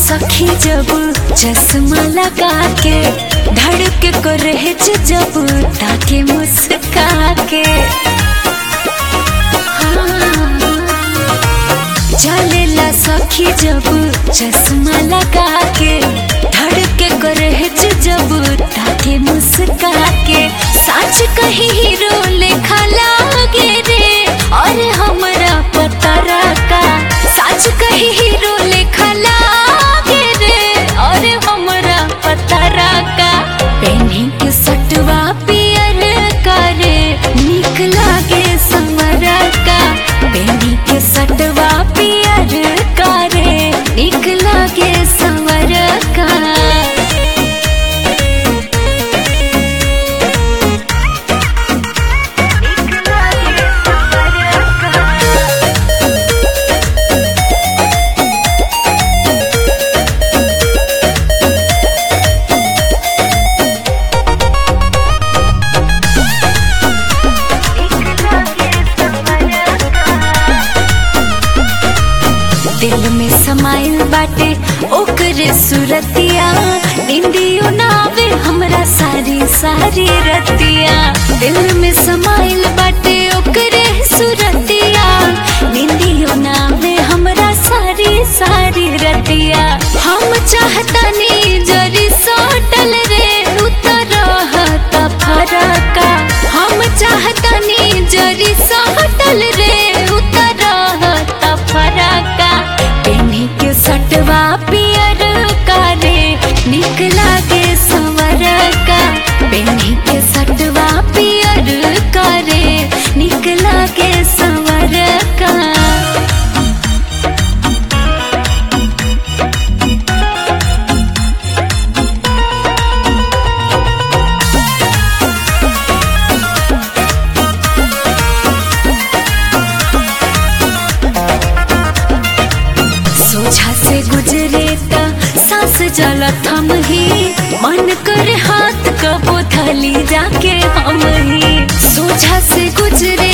सखी जब चश्मा लगा के धड़के को रहे जब ताके मुस्का के हाँ। चलेला सखी जब चश्मा लगा के धड़के को रहे जब ताके मुस्का के सच कही हीरो लेखा लागे रे और हमरा पता रखा सच कही हीरो लेखा लागे रे और हमरा पता रखा पेन्ही के सटवा पियर करे निक लागे समरा का पेन्ही के सटवा पियर करे निक लागे समर का दिल में समाइल बाटे ओकरे सुरतिया निंदियो नावे हमरा सारी सारी रतिया दिल में समाइल बाटे ओकरे सुरतिया निंदियो नावे हमरा सारी सारी रतिया हम चाहतानी जरी सोटल रे उतर रहता फरका हम चाहतानी जरी सोटल रे उतर रहता फरका पेन्ही के सटवा पियर कारे निक लागे संवर का पेन्ही के सटवा पियर कारे निक लागे संवर का सोझा से गुजरे त सांस जल थम ही मन कर हाथ कबो थली जाके हम ही सोझा से गुजरे